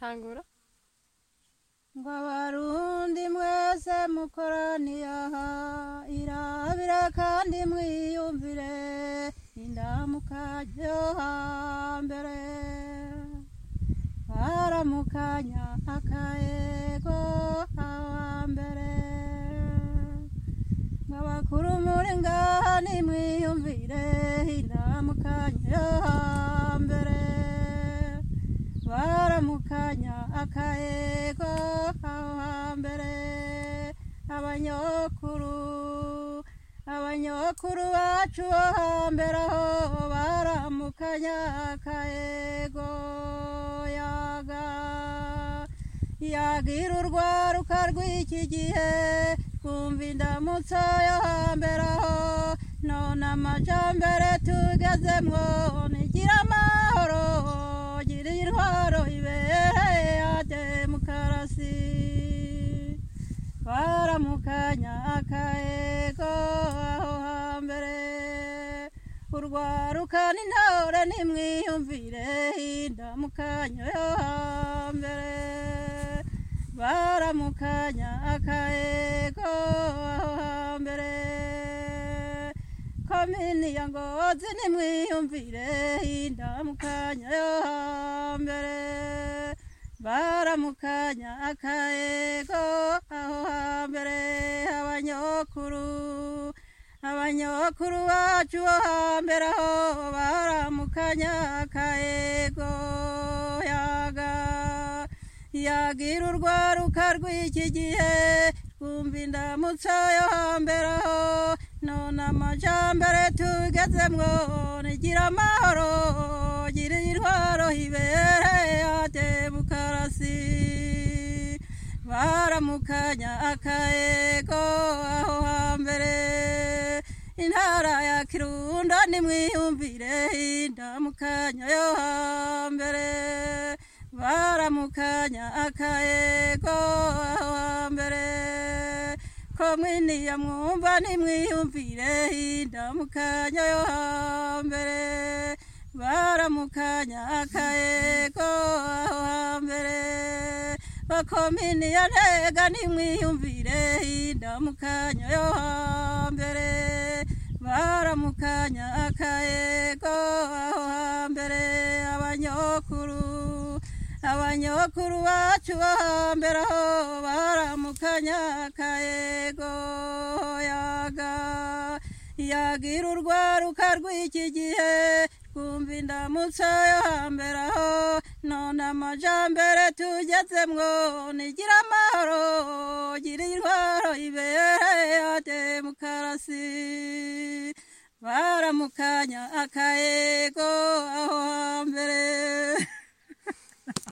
tangura ngo abarundi mwese mukoraniye aha irabire kandi mwiyumvire indamuka ryo hambere baramukanya akaego hambere nk'abakuru muri ngaha nimwiyumvire indamukanyo yo hambere baramukanya akaego aho hambere abanyokuru abanyokuru bacu bo hambere aho baramukanya akaego yaga yagira urwaruka rw'iki gihe twumva indamutso yo hambere aho none amajambere tugezemwo nigira amahoro gira intwaro ibereye ya demokarasi baramukanya akaego aho hambere urwaruka n'intore nimwiyumvire indamukanyo yo hambere baramukanya akaego aho hambere komini ya ngozi nimwiyumvire indamukanyo yo hambere baramukanya akaego aho hambere abanyokuru abanyokuru bacu bo hambere aho baramukanya akaego yaga yagira urwaruka rw'iki gihe twumva indamutso yo hambere aho none amajambere tugezemwo nigira amahoro gira intwaro ibereye ya demokarasi baramukanya akaego aho hambere intara ya kirundo nimwiyumvire indamukanyo yo hambere baramukanya akaego aho hambere komini ya mwumva nimwiyumvire indamukanyo yo hambere baramukanya akaego aho hambere bakomini ya ntega nimwiyumvire indamukanyo yo hambere baramukanya akaego aho hambere abanyokuru abanyokuru bacu bo hambere aho baramukanya akaego yaga yagira urwaruka rw'iki gihe twumva indamutso yo hambere aho none amajambere tugezemwo nigira amahoro gira intwaro ibereye ya demokarasi baramukanya akaego aho hambere